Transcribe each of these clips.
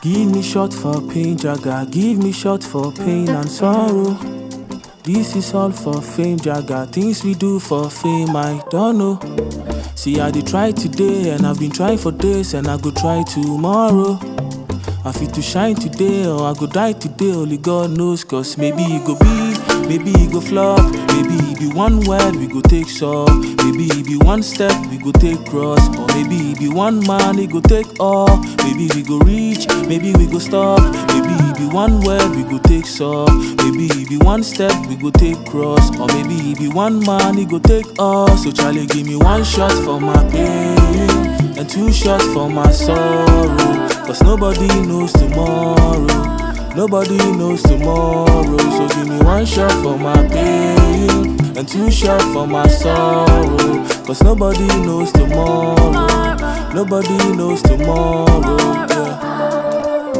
Give me shot for pain, Jaga. Give me shot for pain and sorrow. This is all for fame, Jaga. Things we do for fame, I don't know. See, I did try today, and I've been trying for days, and I go try tomorrow. I fit to shine today, or I go die today, only God knows. Cause maybe it go be, maybe it go flop, maybe it be one word we go take so. Maybe it be one step we go take cross, or maybe it be one man it go take all. Maybe we go reach, maybe we go stop, maybe it be one word we go take so. Maybe it be one step we go take cross, or maybe it be one man it go take all. So Charlie, give me one shot for my pain and two shots for my sorrow. Cause nobody knows tomorrow. Nobody knows tomorrow. So give me one shot for my pain and two shots for my sorrow. Cause nobody knows tomorrow. Nobody knows tomorrow. Yeah.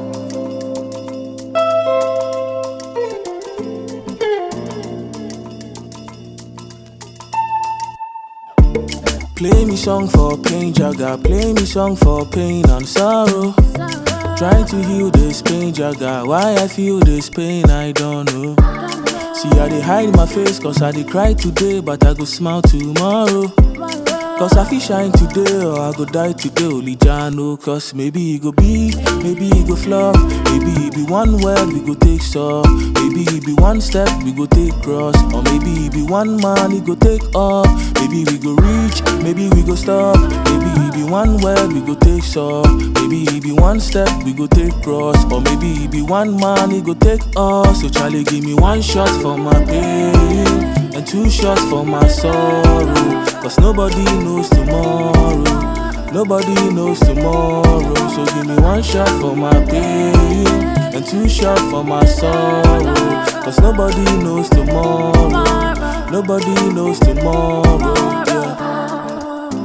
Play me song for pain, Jaga. Play me song for pain and sorrow. Trying to heal this pain, Jaga. Why I feel this pain, I don't know. See, I dey hide my face, cause I dey cry today, but I go smile tomorrow. Cause I feel shine today, or I go die today, only Jah know. Cause maybe it go be, maybe it go flop. Maybe it be one word we go take so. Maybe it be one step we go take cross. Or maybe it be one man it go take off. Maybe we go reach, maybe we go stop. Maybe it be one word we go take so. Maybe it be one step we go take cross. Or maybe it be one man it go take off. So Charlie, give me one shot for my pain and two shots for my sorrow. Cause nobody knows tomorrow. Nobody knows tomorrow. So give me one shot for my pain and two shots for my sorrow. Cause nobody knows tomorrow. Nobody knows tomorrow. Yeah.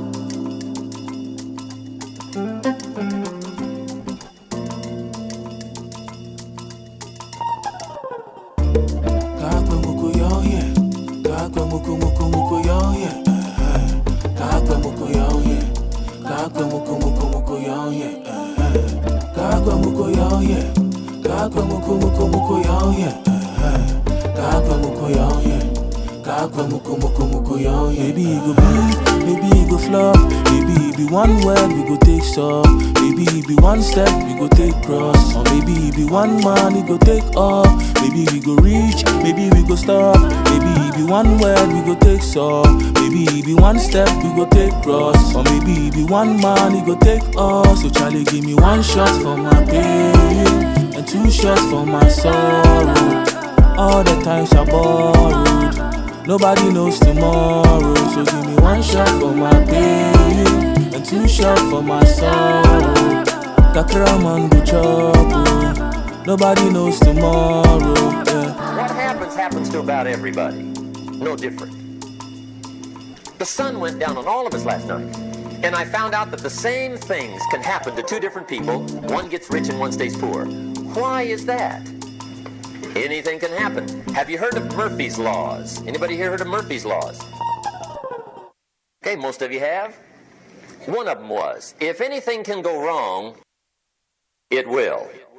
Kakwe muku yo yeah. Kakwe muku muku muku yo yeah. Eh, eh. Kakwe muku yo yeah. Kakwe muku muku muku yo yeah. Eh, eh. Kakwe muku yo yeah. Kakwe muku muku muku yo yeah. Eh, eh. Kakwe muku yo yeah. Kakwe muku muku muku yo yeah. Maybe it go be, maybe it go flop. Maybe it be one word we go take so. Maybe it be one step we go take cross. Or maybe it be one man it go take off. Maybe we go reach, maybe we go stop. Maybe it be one word we go take so. Maybe it be one step we go take cross. Or maybe it be one man it go take off. So Charlie, give me one shot for my pain and two shots for my sorrow. All the times I borrowed. Nobody knows tomorrow, so give me one shot for my pain and two shots for my sorrow. Kakra man go chop, oh. nobody knows tomorrow. Yeah. What happens, happens to about everybody. No different. The sun went down on all of us last night. And I found out that the same things can happen to two different people. One gets rich and one stays poor. Why is that? Anything can happen. Have you heard of Murphy's Laws? Anybody here heard of Murphy's Laws? Okay, most of you have. One of them was, if anything can go wrong, it will.